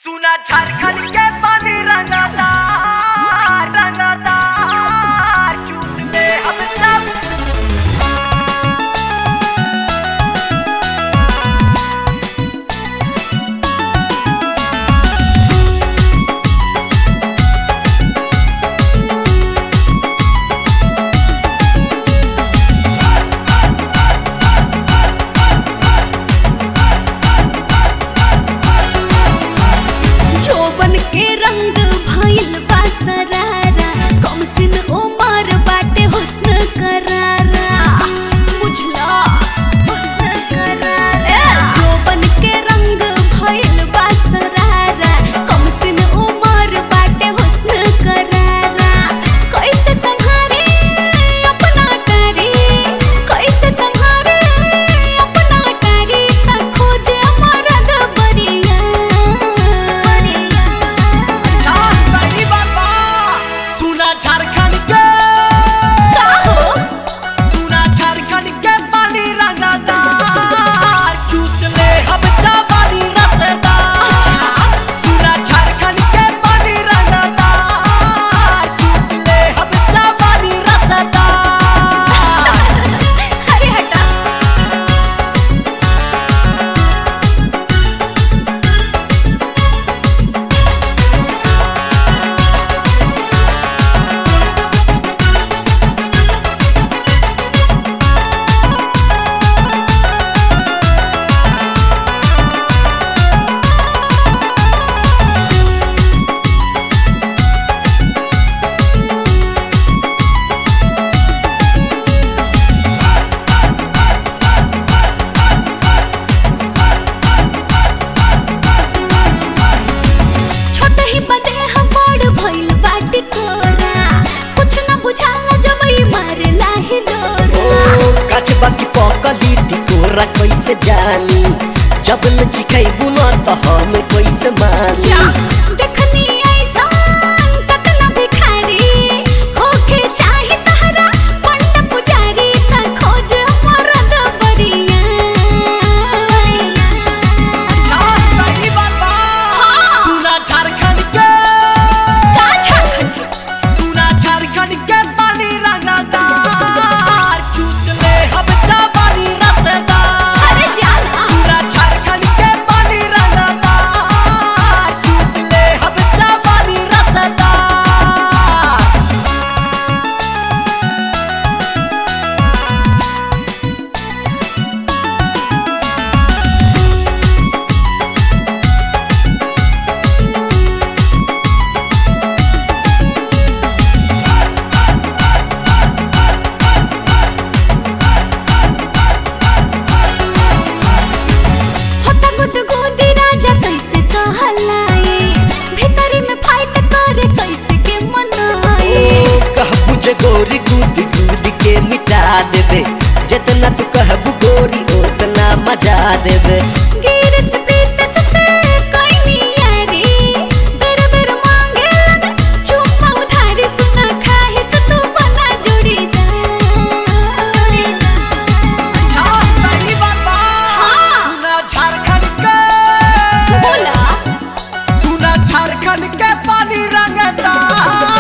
सुना झारखंड के पानी रंगता रंगता चूसते हम सब जोबन के रंग भइल बा सरारा कम सिन उमर बाटे हुस्न करारा बुझला हुस्न करारा जोबन के रंग भइल बा सरारा कम सिन उमर बाटे हुस्न करारा कैसे संभारे अपना टारी कैसे संभारे अपना टारी त खोजे मरद बरिया अच्छा सही बात बा सुना झारखंड के का हो सुना झारखंड के पानी रंगता चूस ले हम जवानी रसदार अच्छा सुना झारखंड के पानी रंगता चूस ले हम जवानी रसदार अरे हटा छोट ही बदे हम बड़ भइल बाटी कोरा कुछ न बुझाला जब ई मारे लाही लोरा काच बाकी पकली टिकोरा कैसे जानी जब लचिखैबू न त हम कैसे मानी जा देखनी ऐसान कतना भिखारी होके चाहे तहरा पंड पुजारी त खोज मरद बरिया अच्छा सही बात बा हाँ। सुना झारखंड के का झारखंड सुना झारखंड के पानी रंगता चूस ले हम जवानी रसदार अरे जाना पूरा झारखंड के पानी रंगता चूस ले हम जवानी रसदार होता गुद गोदी राजा कैसे सहलाए भीतरी में फाइट करे कैसे के मनाए कहबू जे गोरी कूद कूद के मिटा देबे जितना तू कहबू गोरी उतना मजा देबे गिर से प्रीत से कोई नहीं यारी बेर बेर मांगे लन चुम्मा उधारी सुना खाए से तू बना जोड़ीदार अच्छा सही बात बा हाँ। सुना झारखंड के बोला सुना झारखंड के पानी रंगता